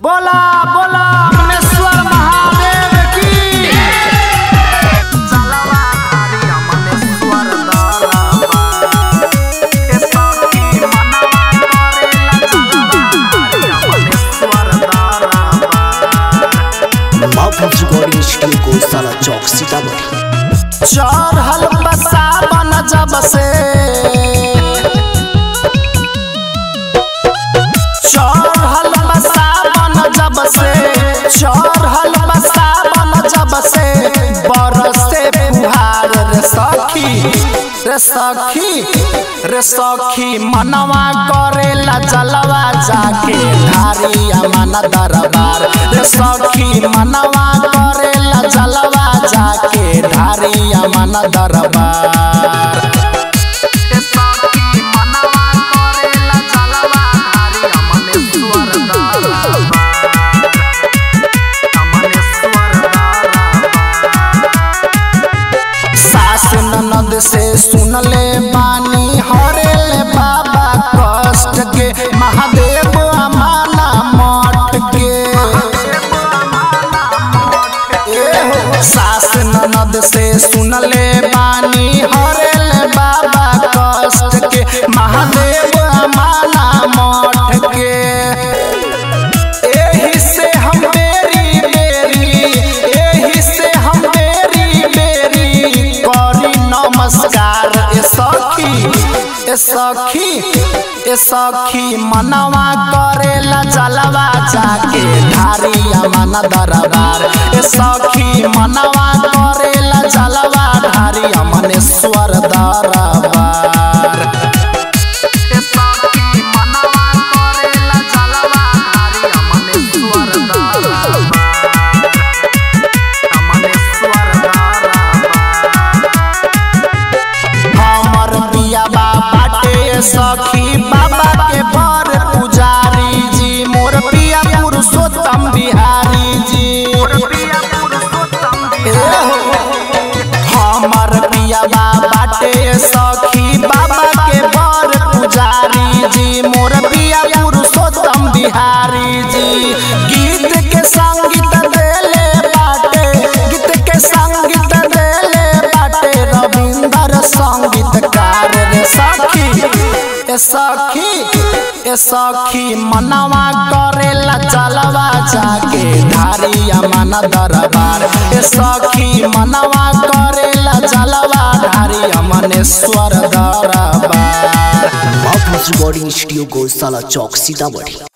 बोला बोला अमनेश्वर महादेव की चलवा हरि अमनेश्वर दरबार के सखी मनवा करेला चलवा हरि अमनेश्वर दरबार माफी रिकॉर्डिंग स्टूडियो को साला चौक सीतामढ़ी चढ़ल बसावन जब से चढ़ल बसावन जब से चढ़ल बसावन जब से बरसे फुहार रे सखी रे सखी रे सखी मनवा करेला जलवा जाके धारिया मन दरबार रे सखी मनवा करेला जलवा जाके धारिया मन दरबार रे सखी मनवा करेला जलवा धारिया मनेश्वर दरबार अमनेश्वर दरबार सास ननद से सुनले बानी हरेले बाबा कष्ट के महादेव अमाना मठ के ए हो सास ननद से सुनले बानी हरेले बाबा कष्ट के महादेव अमाना मठ के एही से हम बेरी बेरी एही से हम बेरी बेरी करी नमस्कार ए सखी ए सखी ए सखी मनवा करेला जलवा जाके धारिया मन दरबार ए सखी मनवा करेला जलवा धारिया मनेश्वर दरबार ए सखी मनवा करेला जलवा धारिया मनेश्वर दरबार अमनेश्वर दरबार हमर पिया बाबा के सखी बाबा के बर पुजारी जी मोर पिया पुरुषोत्तम बिहारी जी ए हो हमर पिया बाबा के सखी बाबा के बर पुजारी जी मोर पिया पुरुषोत्तम बिहारी जी गीत के संगीत देले बाटे गीत के संगीत देले बाटे रविंदर संगीतकार रे सखी ए सखी ए सखी मनवा करेला चलवा जाके धारिया मन दरबार ए सखी मनवा करेला चलवा धारिया मनेश्वर दरबार माफी रिकॉर्डिंग स्टूडियो को साला चौक सीतामढ़ी